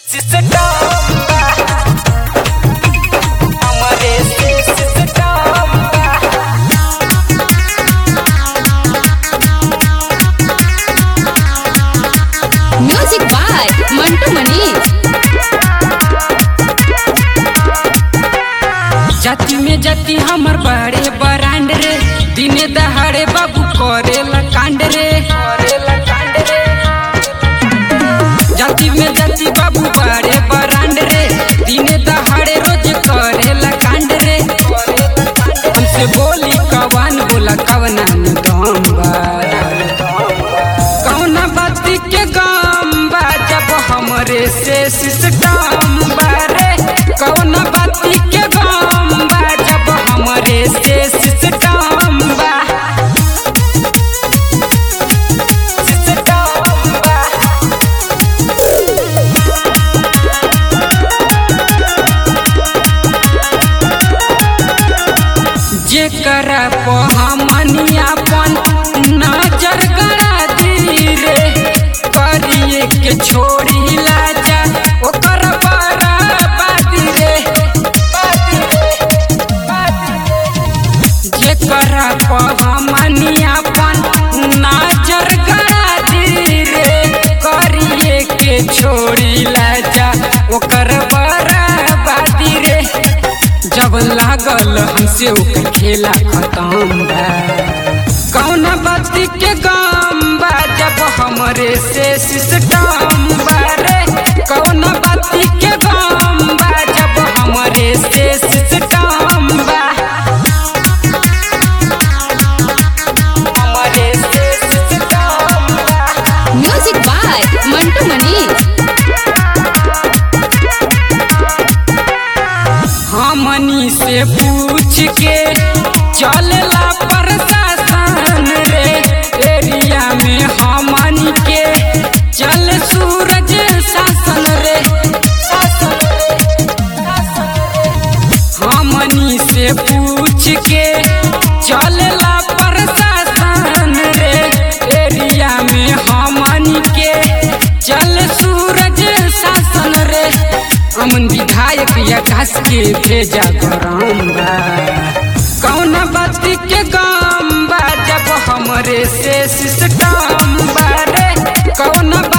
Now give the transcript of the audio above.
Music by Mantu Manish जाति में जाति हमर बड़े बरांड रे दिने दहाड़े बाबू करेला कांड रे करेला कांड रे जाति में जाति बाबू बड़े बरांड रे दिने दहाड़े रोज करेला कांड रे हमसे बोली कवन बोला कवना में दम बा कौना बाती के गम बा जब हमरे से सिस्टम बारे कौना बाती के गम बा जब हमरे से सिस्टम बा सिस्टम बा जेकरा पे हमनी अपन नजर गड़ा दी रे करिए के छोड़ी लाजा ओकर बराबादी रे बादी रे, बादी रे। जेकरा पे हमनी अपन नजर गड़ा दी रे करिए के छोड़ी लाजा ओकर बराबादी रे जब लागल हमसे ओकर खेला खत्म बा कौन बाती के गम बा जब हमरे से सिस्टम बा रे कौन बाती के गम बा जब हमरे से सिस्टम बा हमरे से सिस्टम बा म्यूजिक बाय मंटू मनीष हमनी से पूछ के चलला प्रशासन रे एरिया में हमनी के चल सूरज शासन रे शासन रे, शासन रे। हमनी से पूछ के चलला प्रशासन रे एरिया में हमनी के चल सूरज शासन रे अमन विधायक आकाश के भेजा गरम बा कौन बाती के गम बा जब हमरे से सिस्टम बा रे कौन